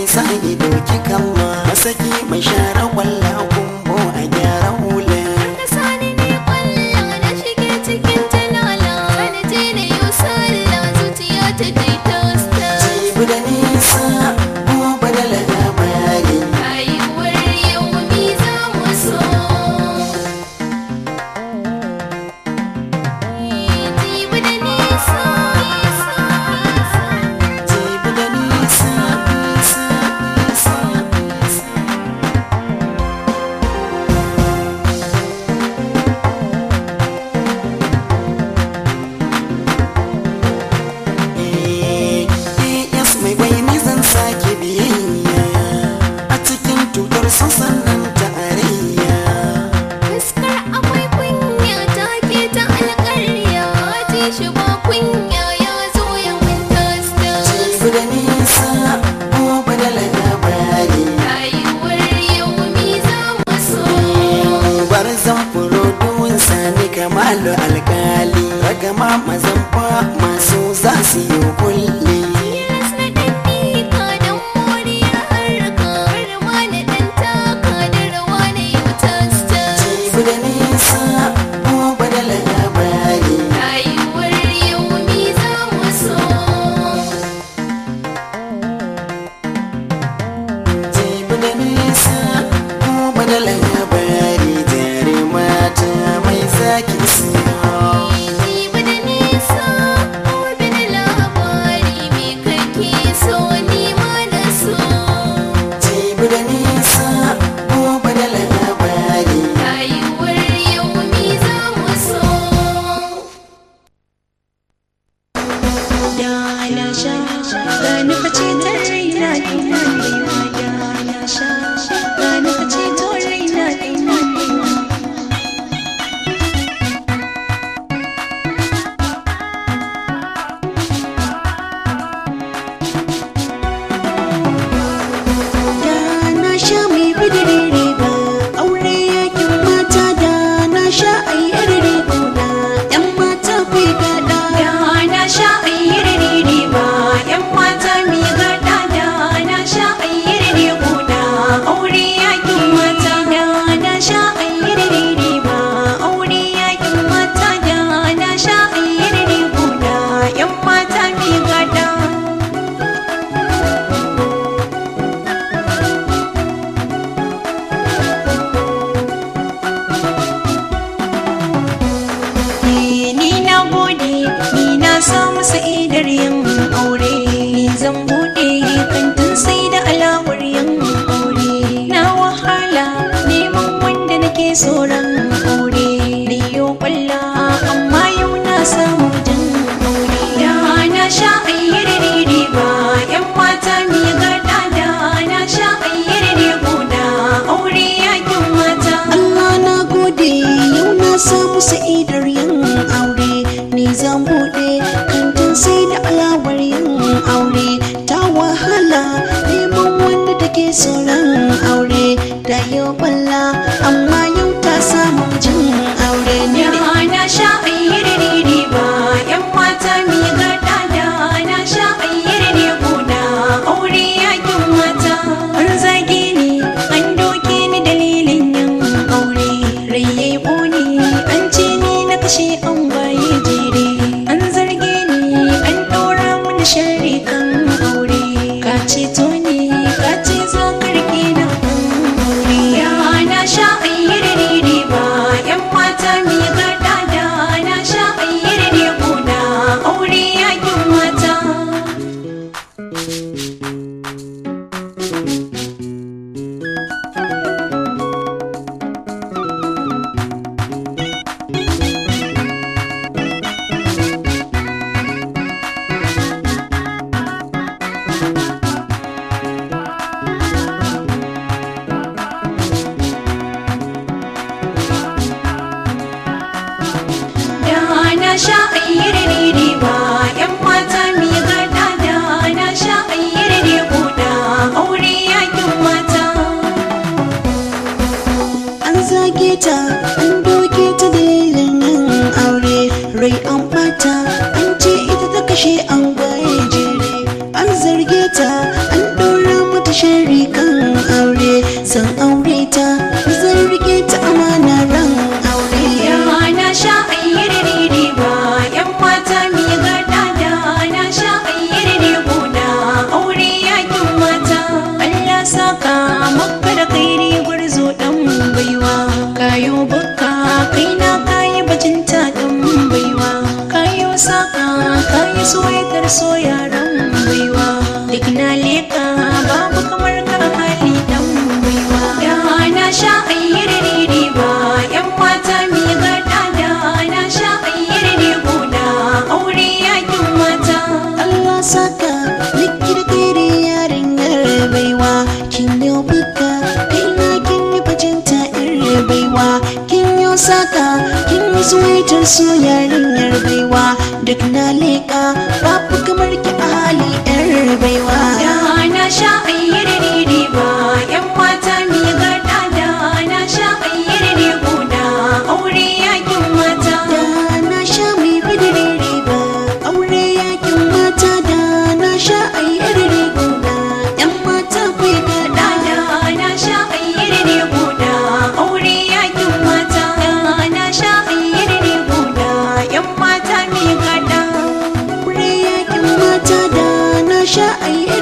sa ido kikan ma masaki mai share kwalla kumbo a gyara hula Ka sani ne kwalla na shige cikin talala Sani je na yi sallah zuciya ta ji tosta jibi da nisa gobe da labari Rayuwar yau mi za mu so Jibi da nisa jibi da nisa nisa nisa nisa AS mai bayani zan sake biyayya a cikin tutar sassanin tarayya Fuskar akwai kunya ta ke ta alƙarya Ji shi ba kunya ya zo ya mun tosta jibi da nisa gobe da labari Rayuwar yau mi za mu so bar zan furo duwun sani kamalu alkali ragama mazamfa masu za su yi kulli Tilas na ɗan miƙa don moriyar harka Har ma na ɗan taka da rawa na yau tosta jibi da nisa gobe da labari Rayuwar yau mi za mu so jibi da nisa gobe da labari jere mata mai zaki siya Jibi da nisa gobe da labari Me kake so ni ma na so jibi da nisa gobe da labari Rayuwar yau mi za mu so da na sha gani fice ta raina ina nema da na sha gani fice ta raina ina nema da na sha mai bidire ba aure yakin mata da na sha ayyar riguna yan mata fi gada da na sha ayyar riba yan mata mi gada da na sha ayyar riguna aure yakin mata da na sha ayyar riba aure yakin mata da na sha ayyar riguna yan mata mi gada ni na gode ni na samu sa'idar yin aure ni zan bude kantin sai da alawar yin aure na wahala neman wanda nake tsoron aure ni yo kwalla amma yau na samu jin aure da na sha ayyar riba yan mata mi gada da na sha ayyar riguna aure yakin mata Allah na gode yau na samu sa'idar yin aure ni zan bude kantin sai da alawar yin aure ta wahala neman wanda take tsoron aure da yau balla amma yau ta samu jin aure ne na sha ayyar riba yan mata mi gada da na sha ayyar riguna aure yakin mata an zage ni an doke ni dalilin yin aure rai yayi ƙone an ce ni na kashe an waye jere an zarge ni an ɗora mun sharri kan aure ka ceto ni ka ce za ka rike na kan aure ya na sha ayyar riba yan mata mi gada da na sha ayyar riguna aure leka kayi suwaitar so yaran baiwa duk na leka babu kamar ka hali dan baiwa da na sha ayyar riba yan mata mi gada da na sha ayyar guda aure yakin mata Allah saka likir kiri yarinyar baiwa kin yi buka kaina kin yi bajinta ir baiwa kin yi saka kin yi suwaitar su yarinyar baiwa duk na leƙa babu kamar ki a hali yar baiwa da na sha ayyar riba yan mata mi gada da na sha ayyar guda aure yakin mata da na sha mai bidire riba aure yakin mata da na sha ayyar riguna yan mata kai gada da na sha ayyar guda aure yakin mata da na sha ayyar guda yan mata mi gada aure yakin mata da na sha ayyar